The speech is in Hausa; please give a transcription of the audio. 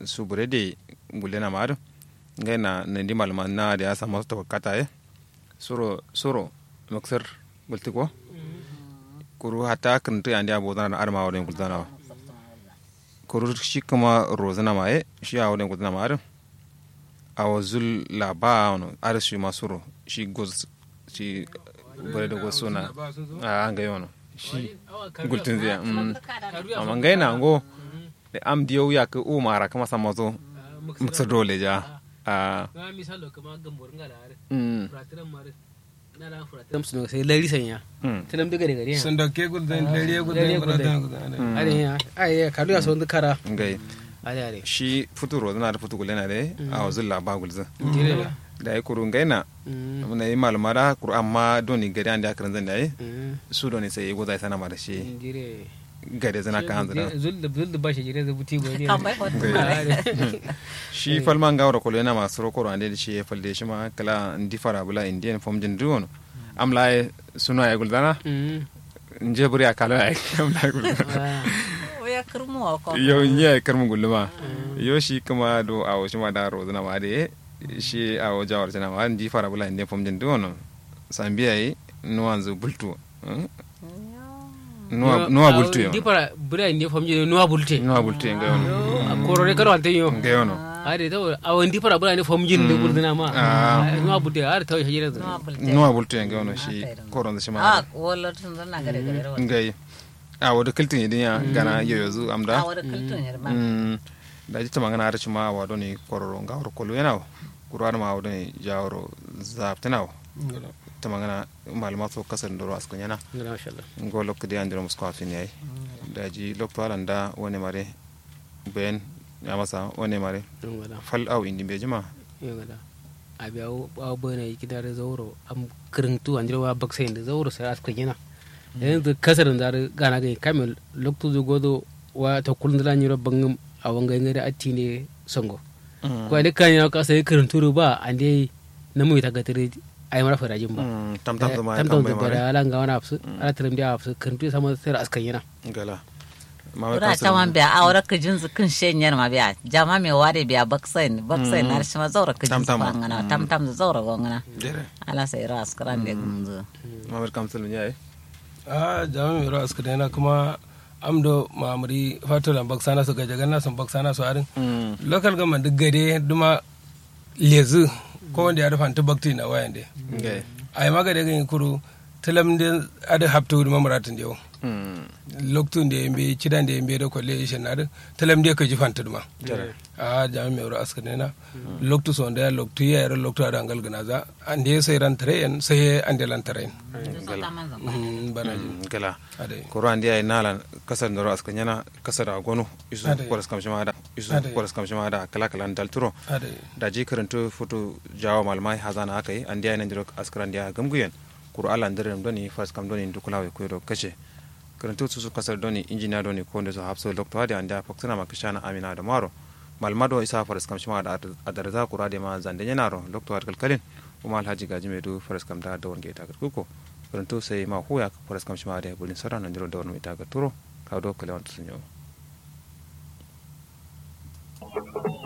su burede gulena mar ngai na ne di malma na da sa masu to kata e suro suro maksar bultiko kuru hata kan to andi abo na arma wa gulzana kuru shi kuma rozana ma e shi a wurin gulzana ma a wazul laba ar shi masuro shi goz shi bare da gozo na a an ga yono shi gultin zai amma ngai na ngo da am diyo ya ka umara kama samazo mutsa dole ja a ga misalo kama gambor ngala are mm furatiran mare na da furatiran su sai lari sanya mm tanam daga daga ne sun dauke gudun lariya Lariya gudun gudun. gudun are ya ai kalu ya son kara ngai are are shi futuro na da futu gulena de a wazul laba gulzin dire da ya kuru ngai na mm na yi malmara kuru amma doni gari an da akaran zan da yi mm su doni sai yi gudai sana ma da shi dire gari zana ka hanzu da zul da zul da bashi jire da buti go ne Kamar hotu shi falman gawar kolo yana masu rokoro an da shi ya falde shi ma kala ndi fara bula indian fom jin duwono amla ya suna ya guldana mm nje buri a kalo ya amla ya guldana ya kirmuwa ko yau nye karmu gulma yau shi kuma do a wasu ma da rozu na ma da shi a wajen jawar tana ma ndi fara bula indian fom jin duwono sambiya yi nuwan zu bultu hmm? nuwa nuwa bultu yau di para bura ne famje nuwa bulte nuwa bultu yin gayono a korore karo ante yo gayono are to awon di para bura ne famje ne burdina ma Ah. nuwa bulte are to hajira da nuwa bulte nuwa bultu yin gayono shi koron da shi ma a wala tun zana gare gare rawa ngai a wada kiltin idin ya gana yoyozu a amda wada kultun yarma Mm, da jita magana har ma wa doni kororo nga woro kolo yana kurwar ma wadoni jawro zaptina ta magana malama so kasar ndoro askon yana masha Allah ngo lokko de andiro musko afin yayi da ji lokto alanda woni mare ben ya masa woni mare don wala fal au indi be jima yo gada abi aw aw bana yiki da zauro am kirintu andiro wa baksa inda zauro sai aska gina yanzu kasar da gana ga kamel lokto zo godo wa ta kullun da nyiro bangam a wanga ngare atti ne songo ko ne kan ya ka sai kirintu ba ande na mu ta gatire ay mara farajin ba Mm, tam tam zama ya tam tam kan bai da mare ala nga wana afsu ala tirim dia afsu kirintu sama sai aska gina gala ma Ura ta wan biya a wara ka jinsu kun shenyar ma biya jama me ware biya baksain baksain na shi ma zaura ka jinsu Tam-tam. fangana tam tam da zaura gongana dere ala sai ra askaran da gumzu ma bar kamsul yayi a jami mai rawa suka daina kuma amdo mamuri fatola baksana su gajagan nasu baksana su harin mm local government duk gade duma lezu ko wanda ya rufa bakti na wayan de ngai ai maga daga yin kuru talam de ada haptu duma muratin de mm loktun da yambe cidan da yambe da kwalle ishe na da talam de ka ji fanta duma jere a jami mai rawa aska daina loktu so da loktu ya yara loktu ada angal gana za an de sai ran tare yan sai an de lan tare yan bana ji Mm, gala adai koro andi ay nala kasar ndoro askan yana kasar a gonu isu Ade. kwaras kamshi ma da isu Ade. kwaras kamshi ma da kala kala dal turo adai da ji karanto foto jawo malmai hazana aka yi andi ay nandiro askran dia gamguyen kuro ala ndere doni fas kam doni dukulawe ko do kace karanto su su kasar doni injiniya doni ko ndo so hapso lokto hade andi faksana makashana amina da maro malmado isa faras kamshi ma da adarza kura de ma zande nyenaro lokto har kalkalin kuma alhaji gaji mai du faras kam da dawon ge ta kuko karanto sai ma huya faras kamshi ma da bulin sara nandiro dawon mai ta turo ka do kale wanta sunyo